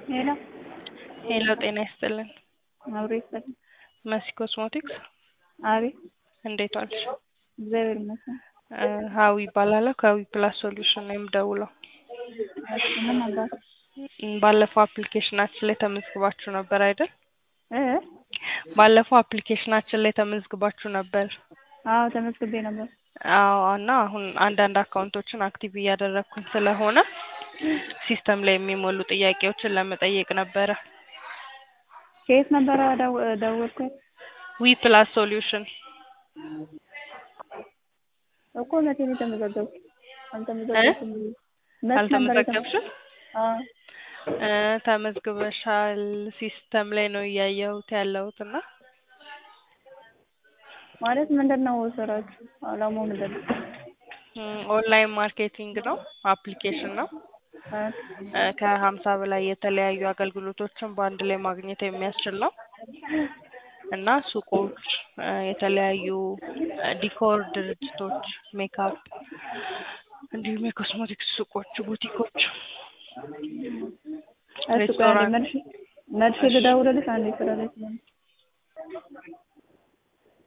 ሄሎ ሄሎ ጤና ይስጥልን። አብሮ ይስጥልኝ። መሲ ኮስሞቲክስ አቤት እንዴት ዋልሽ? እግዚአብሔር ይመስገን። እ ሀዊ ይባላለሁ ከዊ ፕላስ ሶሉሽን ነው የምደውለው። እሺ ምን ነበር? እም፣ ባለፈው አፕሊኬሽናችን ላይ ተመዝግባችሁ ነበር አይደል? እ ባለፈው አፕሊኬሽናችን ላይ ተመዝግባችሁ ነበር። አዎ ተመዝግቤ ነበር። አዎ እና አሁን አንዳንድ አካውንቶችን አክቲቭ እያደረግኩኝ ስለሆነ ሲስተም ላይ የሚሞሉ ጥያቄዎችን ለመጠየቅ ነበረ። ከየት ነበረ ደው ደወልኩት? ዊ ፕላስ ሶሉሽን እኮ መቼ ነው የተመዘገብኩት? አልተመዘገብኩም። መች ነበር የተመ- አልተመዘገብሽም? አዎ እ ተመዝግበሻል ሲስተም ላይ ነው እያየሁት ያለሁት እና ማለት ምንድን ነው ስራችሁ? አላማው ምንድን ነው? እም፣ ኦንላይን ማርኬቲንግ ነው፣ አፕሊኬሽን ነው። እ እ ከሀምሳ በላይ የተለያዩ አገልግሎቶችን በአንድ ላይ ማግኘት የሚያስችል ነው እና ሱቆች፣ እ የተለያዩ እ ዲኮር ድርጅቶች፣ ሜካፕ እንዲሁም የኮስሞቲክስ ሱቆች፣ ቡቲኮች፣ እሺ ቆይ አንዴ ሬስቶራንት መልሼ መልሼ ልደውልልሽ አንዴ ስራ ላይ ስለሆንኩ